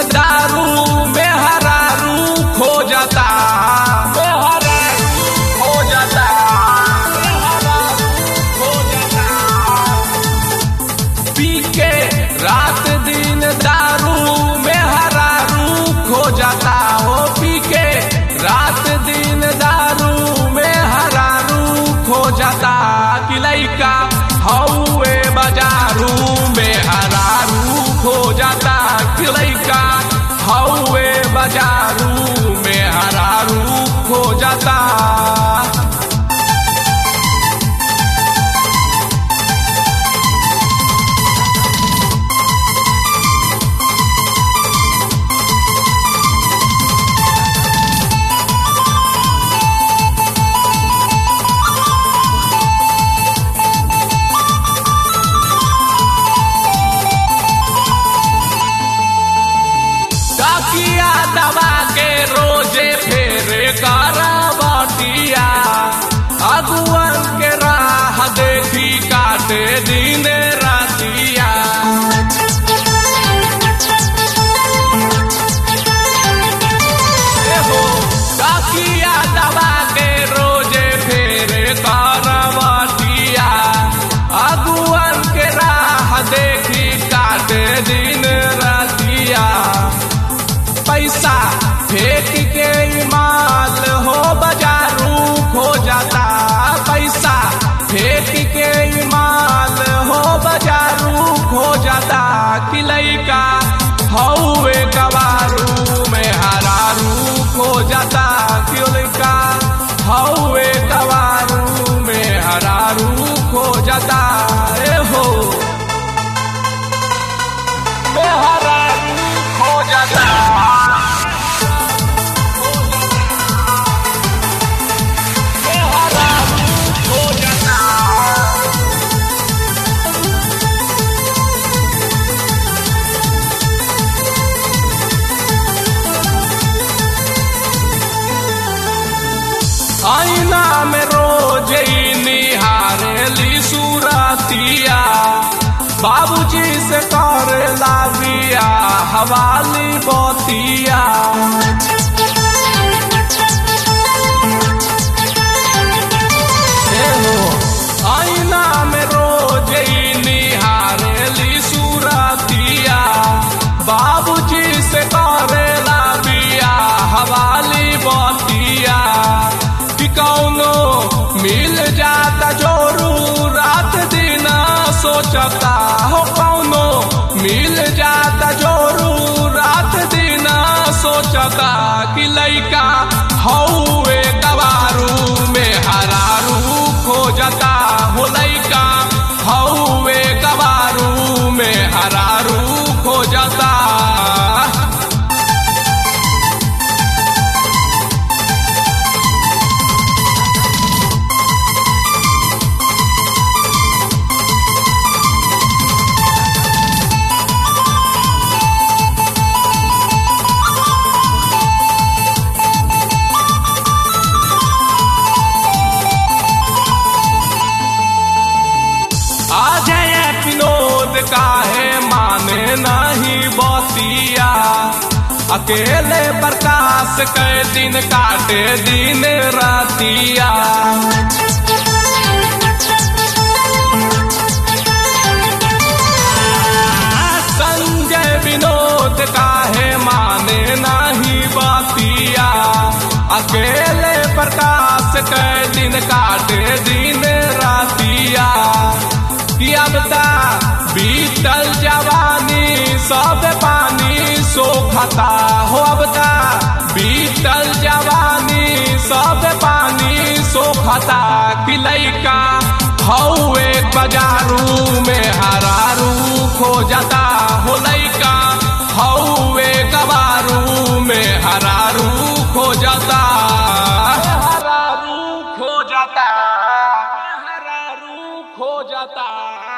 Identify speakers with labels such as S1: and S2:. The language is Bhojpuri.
S1: दारू में हरारू खो जाता मेहरारू खो जाता मेहरारू खो जाता पी के रात दिन दारू में हरारू खो जाता हो पी के रात दिन दारू में हरारू खो जाता कि लइका हौए बाजारू में हरारू खो जाता कि लइका हौए बाजारू में हरारू खो जाता तकिया दबा के रोजे फेरे करवटिया अगुवन के राह देखी काटे दिन रातिया एहो, तकिया दबा के रोजे फेरे करवटिया अगुवन के राह देखी काटे दिन रातिया पैसा फेंक के माल हो बाजारू खो जाता पैसा फेंक के माल हो बाजारू खो जाता कि लइका हौवे कवारू में हरारू खो जाता कि लइका हौवे कवारू में हरारू खो जाता ए हो में हरारू खो जाता हो जाता आईना में रोज ही निहारेली सूरतिया बाबूजी से कर लाबिया हवाली बोतिया एहो, आईना में रोज ही निहारेली सूरतिया बाबूजी से करेला बिया हवाली बतिया कि कौनो मिल जाता जोरू रात दिन सोचता हो कौनो मिल जाता जोरू रात दिन सोचता कि लइका हौवे कवारू में हरारू खो जाता हो लइका हौवे कवारू में हरारू खो जाता अजय विनोद काहे माने नहीं बतिया अकेले प्रकाश के दिन काटे दिन रातिया संजय विनोद काहे माने नहीं बतिया अकेले प्रकाश के दिन काटे दिन रातिया कि अब ता बीतल जवानी सब पानी सोखता हो अब ता बीतल जवानी सब पानी सोखता कि लइका हौवे बाजारू में हरारू खो जाता हो लइका हौवे गवारू में हरारू खो जाता हरारू खो जाता हरारू खो जाता